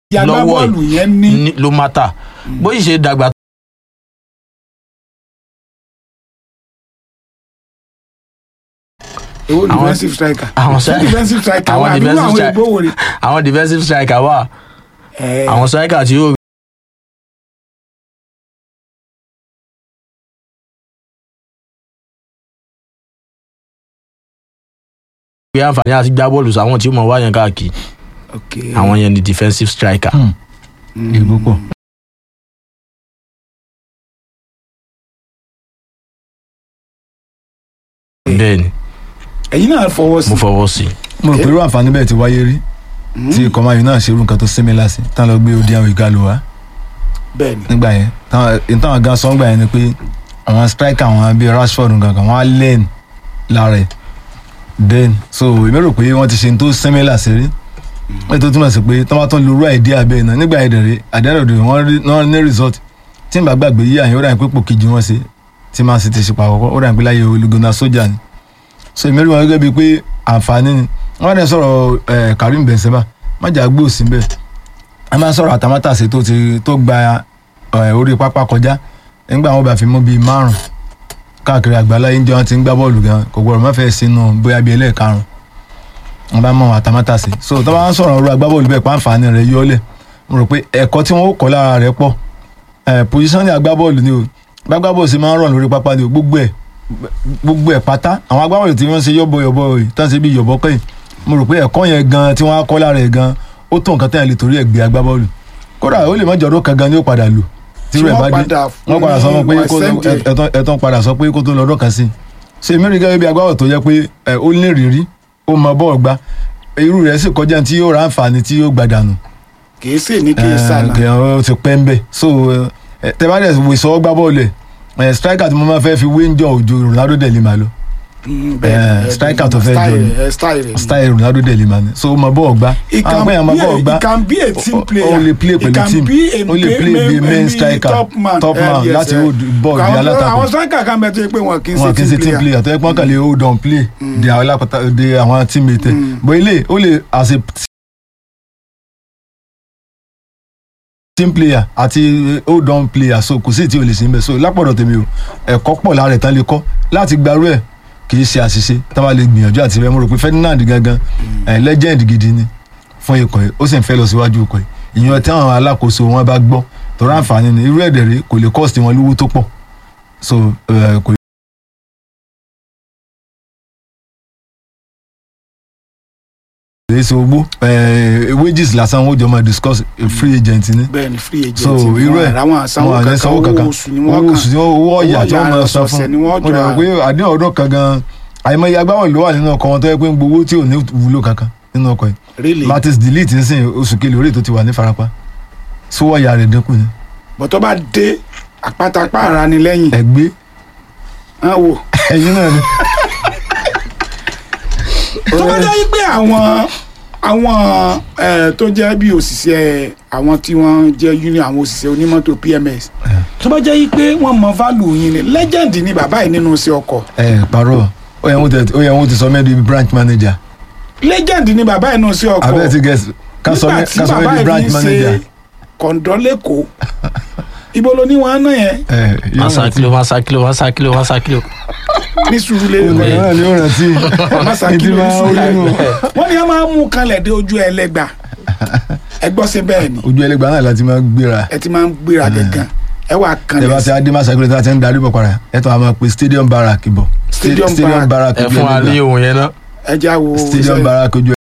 yàgbá lọ́wọ́ bọ́ọ̀lù yìí yẹn ní ní- ló má tà bó sì ṣe dàgbà èwo àwọn- defensive striker àwọn ṣé sẹ́- defensive striker àwọn wà nínú defensive àwọn stri- ìgbówó rẹ̀ àwọn defensive striker wà ẹ̀ àwọn striker tí yóò gbé àǹfààní àti gbá bọ́ọ̀lù sáwọn tí ó mọ̀ wá yẹn káàkiri ok àwọn yẹn ni defensive striker. ìbò pọ̀ bẹ́ẹ̀ ni ẹ̀yin náà fọwọ́ sí mo fọwọ́ sí i. mo rò pé irú àǹfààní bẹ́ẹ̀ ti wáyé rí tí kọ́má yìí náà ṣe irú nǹkan tó sẹ́mi láti tán lọ gbé odi àwọn ìgalò wá bẹ́ẹ̀ ni nígbà yẹn táwọn èyí táwọn gan sọ nígbà yẹn ni pé àwọn striker àwọn bíi Rashford gangan wọn á learn lára ẹ̀ then so èmi rò pé wọ́n ti ṣe ní tó sẹ́mi láti rí wọ́n tó túmọ̀ sí pé tọ́wọ́ tó ń lo irú àìdí abẹ́ náà nígbà yẹn dẹ̀rẹ́ àdéhùn wọ́n rí wọ́n ní result tí n bá gbàgbé yí àyìn ó dà ní pé pò kejì wọn ṣe tí Man City ṣe pa àkọ́kọ́ ó dà ní pé láyé olùgbòna sójà ni so èmi rí wọn gẹ́gẹ́ bíi pé àǹfààní ni wọ́n dẹ̀ sọ̀rọ̀ eh, Karim Benzema májà gbé òsín bẹ́ẹ̀ a máa ń sọ̀rọ̀ àtàmátàsé tó ti tó gba eh, orí pápá kọjá nígbà wọn bá fi mú bíi márùn káàkiri àgbáláyé India wọn ti ń gbá bọ́ọ̀lù gan kò gbọ́dọ̀ má fẹ́ sínú bóyá bíi ẹlẹ́ẹ̀karùn wọn bá mọ àwọn àtàmátàsé so tó bá ń sọ̀rọ̀ ọ̀rọ̀ agbábọ́ọ̀lù bẹ́ẹ̀ pàǹfààní rẹ̀ yọ́lẹ̀ mo rò pé ẹ̀kọ́ tí wọ́n ó kọ́ lára rẹ̀ pọ̀ eh, pòsíṣọ́nì agbábọ́ọ̀lù ni o gbágbábọ́ọ̀lù sì máa ń rọ̀ lórí pápá ni o gbogbo ẹ̀ gbogbo ẹ̀ pátá àwọn agbábọ́ọ̀lù tí wọ́n ṣe yọ̀bọ̀yọ̀bọ̀ yìí tán ṣe bí yọ̀bọ̀ kẹ́yìn mo rò pé ẹ̀kọ́ yẹn gan tí wọ́n á kọ́ lára ẹ̀ gan ó tó nǹkan tẹ́yìn lè torí ẹ̀ gbé agbábọ́ọ̀lù kódà ó lè má jọ̀rọ̀ kan gan ni ó padà lò tí Tí rẹ̀ wọ́n bá dé padà wọ́n padà sọ fún pé wọ́n kó tó- send ẹ̀. ẹ̀tọ́- ẹ̀tọ́ padà sọ pé kó tó lọ́dọ̀ kan sí i ṣe èmi rí gẹ́gẹ́ bí agbábọ̀ tó yẹ pé ẹ̀, ó ní ìrírí ó mọ bọ́ọ̀ gbá irú rẹ̀ sì kọjá tí yóò ra àǹfààní tí yóò gbàdànù kìí sì ní kìí sànà kì í ti pẹ́ ń bẹ̀ so ẹ, tẹ bá dẹ̀ wò sọ gbá bọ́ọ̀lù ẹ̀ striker tí mo máa fẹ́ fi wé ń jọ òjò Ronaldo dẹ̀ lè máa lọ Mm, bẹ́ẹ̀ eh, ni, striker eh, tó fẹ́ style jọ ni. rẹ̀, eh, style rẹ̀ ni. style Ronaldo dẹ̀ lè máa ní so ó mọ bọ́ọ̀ gbá He can àwọn pé àwọn be a- bọ́ọ̀ gbá he can be a team player. ó lè play He pẹ̀lú can team be a ó lè play main- bí main main striker top man. top Eh, man yes, láti eh. hold ball bí Àwọn- alátakò àwọn striker kan bẹ tó yẹ pé wọn kì í wọn kì í ṣe ṣe team player tó yẹ pé wọn kàn lè hold on play de àwọn alápàtà de àwọn teammate ẹ̀ bó ilé ó lè as a team player àti hold on player so kò sí tí o lè ṣe ń bẹ so lápọ̀dọ̀ tèmi o ẹ̀kọ́ pọ̀ lára ẹ̀ tán lè kọ́ láti gbarú ẹ̀ kì í ṣe àṣìṣe tá a bá lè gbìyànjú àti rẹ mo rò pé Ferdinand gangan ẹ̀ legend gidi ni fún ikọ̀ yìí ó sì ń fẹ́ lọ síwájú ikọ̀ yìí ìyẹn tí àwọn alákòóso wọn bá gbọ́ tọ́ra àǹfààní ni irú ẹ̀dẹ̀ rẹ̀ kò lè cost wọn lówó tó pọ̀ so eh, kò lè ṣe ogbó eh, wages lásán wọn ò jọ máa discuss a free agent ni bẹ́ẹ̀ ni free agent so irú ẹ̀ àwọn àsanwó wọn à ní kankan sanwó owó kankan oṣù ni owó wọ́n oṣù ni kàn owó ọ̀yà tí wọ́n ọ̀yà máa san ọ̀sẹ̀ fún ni wọ́n mo jọ dẹ̀ rò pé àdéhùn ọdún kan gan àìmọye agbábọ̀ ló wà nínú ọkọ̀ wọn tó yẹ pé ń gbowó tí ò ní wúlò kankan nínú ọkọ̀ yìí really Matis delete ń sìn oṣù kele orí tó ti wà ní farapa sówó ọ̀yà rẹ̀ dínkù ni bọ́tọ́ bá dé àpátápá ara ni lẹ́yìn ẹgbẹ́ hàn wò ẹ̀yin náà ni tó bá jẹ́ pé àwọn àwọn eh, tó jẹ́ bí òṣìṣẹ́ àwọn tí wọ́n jẹ́ union àwọn òṣìṣẹ́ onímọ́tò PMS tó bá jẹ́ pé wọ́n mọ value yín ni legend ni bàbá yìí nínú iṣẹ́ ọkọ̀ ẹ parọ́ ó yẹ wọ́n ti ó yẹ wọ́n ti sọ mẹ́rin bíi branch manager legend ni bàbá yìí nínú iṣẹ́ ọkọ̀ abẹ́rẹ́ ti gẹ̀ẹ́sì ká sọ nígbà mẹ́- tí ká sọ bàbá mẹ́rin bíi yìí branch fi ń manager ṣe kọ̀ǹdọ́ lẹ́kọ̀ọ́ ibo ló ní wọn náà yẹn ẹ yóò wọ́n sá rántí kílò wọ́n sá kílò wọ́n sá kílò wọ́n sá kílò. ní sùúrù ọmọ lè náà ni ó rántí masaki ló ní máa ń sùúrù rí nù. wọ́n ní a máa ń mú kalẹ̀ dé ojú ẹlẹ́gbà ẹ gbọ́ sí bẹ́ẹ̀ ni ojú ẹlẹgbàá náà láti máa gbéra ẹ ti máa ń gbéra gẹ̀gàn ẹ wà tẹ bá kanlẹ̀ ti adé máa ṣàkóso tí a ti ń darí bọ̀ padà ẹ tó a máa pe stadium barrack bọ̀ Stadium stadium Barrack. barrack ẹ ojú fún wa ní ẹlẹgbàá ohun yẹn náà. ẹ já wo stadium barrack ojú